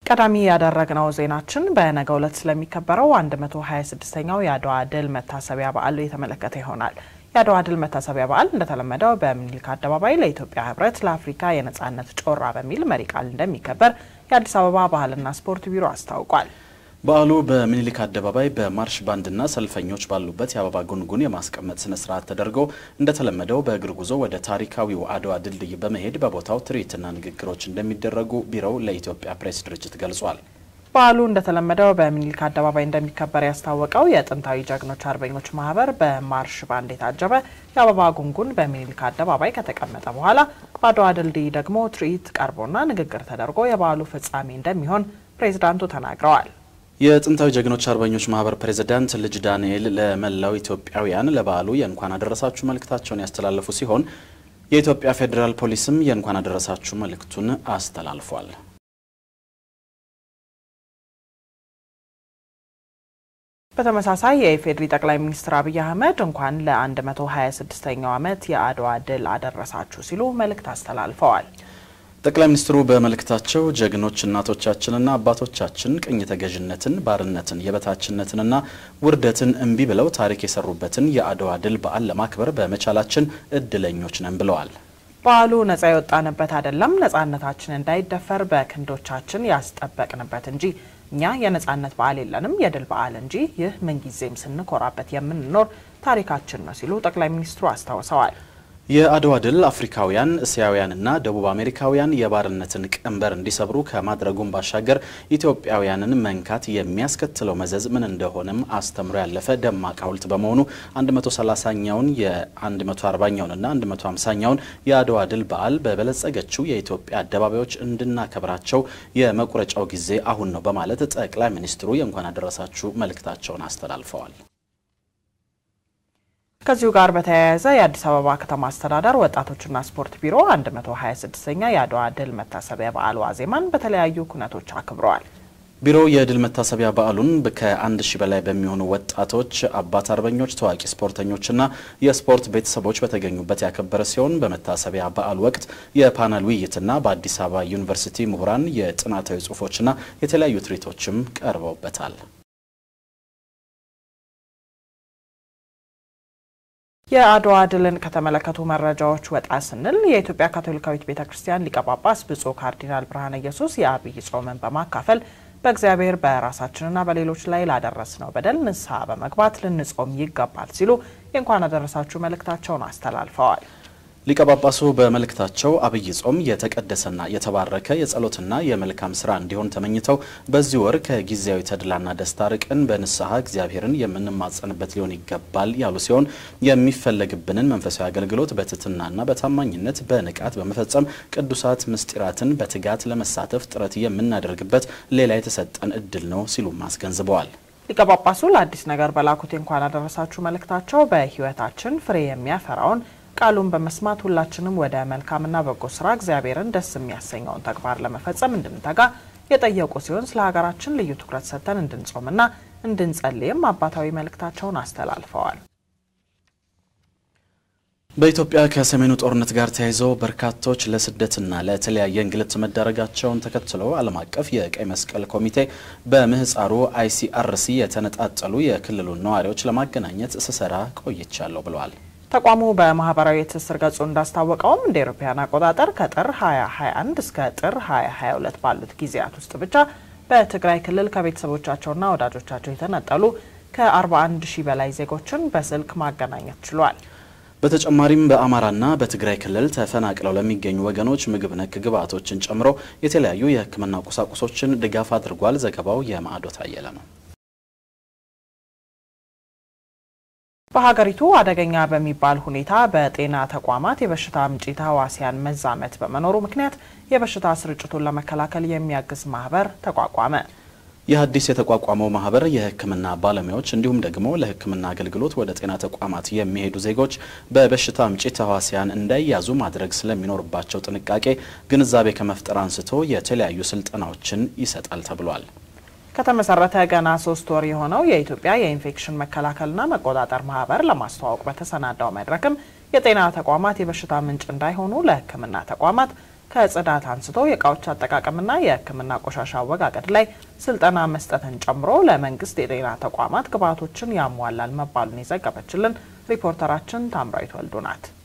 ቀዳሚ ያደረግነው ዜናችን በነገው ዕለት ስለሚከበረው 126ኛው የአድዋ ድል መታሰቢያ በዓል የተመለከተ ይሆናል። የአድዋ ድል መታሰቢያ በዓል እንደተለመደው በምኒልክ አደባባይ ለኢትዮጵያ ሕብረት ለአፍሪካ የነጻነት ጮራ በሚል መሪ ቃል እንደሚከበር የአዲስ አበባ ባህልና ስፖርት ቢሮ አስታውቋል። በዓሉ በምኒልክ አደባባይ በማርሽ ባንድና ሰልፈኞች ባሉበት የአበባ ጉንጉን የማስቀመጥ ስነ ስርዓት ተደርጎ እንደተለመደው በእግር ጉዞ ወደ ታሪካዊው አድዋ ድልድይ በመሄድ በቦታው ትርኢትና ንግግሮች እንደሚደረጉ ቢሮው ለኢትዮጵያ ፕሬስ ድርጅት ገልጿል። በዓሉ እንደተለመደው በምኒልክ አደባባይ እንደሚከበር ያስታወቀው የጥንታዊ ጀግኖች አርበኞች ማህበር በማርሽ ባንድ የታጀበ የአበባ ጉንጉን በምኒልክ አደባባይ ከተቀመጠ በኋላ በአድዋ ድልድይ ደግሞ ትርኢት ቀርቦና ንግግር ተደርጎ የበዓሉ ፍጻሜ እንደሚሆን ፕሬዝዳንቱ ተናግረዋል። የጥንታዊ ጀግኖች አርበኞች ማህበር ፕሬዝዳንት ልጅ ዳንኤል ለመላው ኢትዮጵያውያን ለበዓሉ የእንኳን አደረሳችሁ መልእክታቸውን ያስተላለፉ ሲሆን የኢትዮጵያ ፌዴራል ፖሊስም የእንኳን አደረሳችሁ መልእክቱን አስተላልፏል። በተመሳሳይ የኢፌዴሪ ጠቅላይ ሚኒስትር አብይ አህመድ እንኳን ለ126ኛው ዓመት የአድዋ ድል አደረሳችሁ ሲሉ መልእክት አስተላልፈዋል። ጠቅላይ ሚኒስትሩ በመልእክታቸው ጀግኖች እናቶቻችንና አባቶቻችን ቅኝ ተገዥነትን፣ ባርነትን፣ የበታችነትንና ውርደትን እምቢ ብለው ታሪክ የሰሩበትን የአድዋ ድል በዓል ለማክበር በመቻላችን እድለኞች ነን ብለዋል። በዓሉ ነጻ የወጣንበት አይደለም፣ ነጻነታችን እንዳይደፈር በክንዶቻችን ያስጠበቅንበት እንጂ እኛ የነጻነት በዓል የለንም የድል በዓል እንጂ ይህ ምንጊዜም ስንኮራበት የምንኖር ታሪካችን ነው ሲሉ ጠቅላይ ሚኒስትሩ አስታውሰዋል። የአድዋ ድል አፍሪካውያን፣ እስያውያንና ደቡብ አሜሪካውያን የባርነትን ቀንበር እንዲሰብሩ ከማድረጉም ባሻገር ኢትዮጵያውያንን መንካት የሚያስከትለው መዘዝ ምን እንደሆነም አስተምሮ ያለፈ ደማቅ ሐውልት በመሆኑ 130ኛውን የ140ኛውንና 150ኛውን የአድዋ ድል በዓል በበለጸገችው የኢትዮጵያ አደባባዮች እንድናከብራቸው የመቁረጫው ጊዜ አሁን ነው በማለት ጠቅላይ ሚኒስትሩ የእንኳን አደረሳችሁ መልእክታቸውን አስተላልፈዋል። ከዚሁ ጋር በተያያዘ የአዲስ አበባ ከተማ አስተዳደር ወጣቶችና ስፖርት ቢሮ 126ኛ የአድዋ ድል መታሰቢያ በዓል ዋዜማን በተለያዩ ኩነቶች አክብረዋል። ቢሮው የድል መታሰቢያ በዓሉን ከአንድ ሺህ በላይ በሚሆኑ ወጣቶች፣ አባት አርበኞች፣ ታዋቂ ስፖርተኞችና የስፖርት ቤተሰቦች በተገኙበት ያከበረ ሲሆን በመታሰቢያ በዓሉ ወቅት የፓናል ውይይትና በአዲስ አበባ ዩኒቨርሲቲ ምሁራን የጥናታዊ ጽሑፎችና የተለያዩ ትርኢቶችም ቀርበውበታል። የአድዋ ድልን ከተመለከቱ መረጃዎች ወጣ ስንል የኢትዮጵያ ካቶሊካዊት ቤተ ክርስቲያን ሊቀ ጳጳስ ብፁዕ ካርዲናል ብርሃነ ኢየሱስ የአብይ ጾምን በማካፈል በእግዚአብሔር በራሳችንና በሌሎች ላይ ላደረስነው በደል ንስሐ በመግባት ልንጾም ይገባል ሲሉ የእንኳን አደረሳችሁ መልእክታቸውን አስተላልፈዋል። ሊቀ ጳጳሱ በመልእክታቸው አብይ ጾም የተቀደሰና የተባረከ የጸሎትና የመልካም ስራ እንዲሆን ተመኝተው በዚህ ወር ከጊዜያዊ ተድላና ደስታ ርቅን በንስሐ እግዚአብሔርን የምንማጸንበት ሊሆን ይገባል ያሉ ሲሆን የሚፈለግብንን መንፈሳዊ አገልግሎት በትህትናና በታማኝነት በንቃት በመፈጸም ቅዱሳት ምስጢራትን በትጋት ለመሳተፍ ጥረት የምናደርግበት ሌላ የተሰጠን እድል ነው ሲሉም አስገንዝበዋል። ሊቀ ጳጳሱ ለአዲስ ነገር በላኩት የእንኳን አደረሳችሁ መልእክታቸው በሕይወታችን ፍሬ የሚያፈራውን ቃሉን በመስማት ሁላችንም ወደ መልካምና በጎ ስራ እግዚአብሔርን ደስ የሚያሰኘውን ተግባር ለመፈጸም እንድንተጋ የጠየቁ ሲሆን ስለ ሀገራችን ልዩ ትኩረት ሰጥተን እንድንጾምና እንድንጸልይም አባታዊ መልእክታቸውን አስተላልፈዋል። በኢትዮጵያ ከሰሜኑ ጦርነት ጋር ተያይዘው በርካቶች ለስደትና ለተለያየ እንግልት መዳረጋቸውን ተከትሎ ዓለም አቀፍ የቀይ መስቀል ኮሚቴ በምህፃሩ አይሲአርሲ የተነጣጠሉ የክልሉን ነዋሪዎች ለማገናኘት ስሰራ ቆይቻለሁ ብለዋል። ተቋሙ በማህበራዊ የትስስር ገጹ እንዳስታወቀውም እንደ ኤሮፓያን አቆጣጠር ከጥር 2021 እስከ ጥር 2022 ባሉት ጊዜያት ውስጥ ብቻ በትግራይ ክልል ከቤተሰቦቻቸውና ወዳጆቻቸው የተነጠሉ ከ41 ሺህ በላይ ዜጎችን በስልክ ማገናኘት ችሏል። በተጨማሪም በአማራና በትግራይ ክልል ተፈናቅለው ለሚገኙ ወገኖች ምግብ ነክ ግብዓቶችን ጨምሮ የተለያዩ የሕክምና ቁሳቁሶችን ድጋፍ አድርጓል። ዘገባው የማዕዶት አየለ ነው። በሀገሪቱ አደገኛ በሚባል ሁኔታ በጤና ተቋማት የበሽታ አምጪ ተህዋሲያን መዛመት በመኖሩ ምክንያት የበሽታ ስርጭቱን ለመከላከል የሚያግዝ ማህበር ተቋቋመ። ይህ አዲስ የተቋቋመው ማህበር የህክምና ባለሙያዎች እንዲሁም ደግሞ ለህክምና አገልግሎት ወደ ጤና ተቋማት የሚሄዱ ዜጎች በበሽታ አምጪ ተህዋሲያን እንዳይያዙ ማድረግ ስለሚኖርባቸው ጥንቃቄ ግንዛቤ ከመፍጠር አንስቶ የተለያዩ ስልጠናዎችን ይሰጣል ተብሏል። ከተመሰረተ ገና ሶስት ወር የሆነው የኢትዮጵያ የኢንፌክሽን መከላከልና መቆጣጠር ማህበር ለማስተዋወቅ በተሰናዳው መድረክም የጤና ተቋማት የበሽታ ምንጭ እንዳይሆኑ ለህክምና ተቋማት ከጽዳት አንስቶ የእቃዎች አጠቃቀምና የሕክምና ቆሻሻ አወጋገድ ላይ ስልጠና መስጠትን ጨምሮ ለመንግስት የጤና ተቋማት ግብዓቶችን ያሟላል መባሉን የዘገበችልን ሪፖርተራችን ታምራዊት ወልዱ ናት።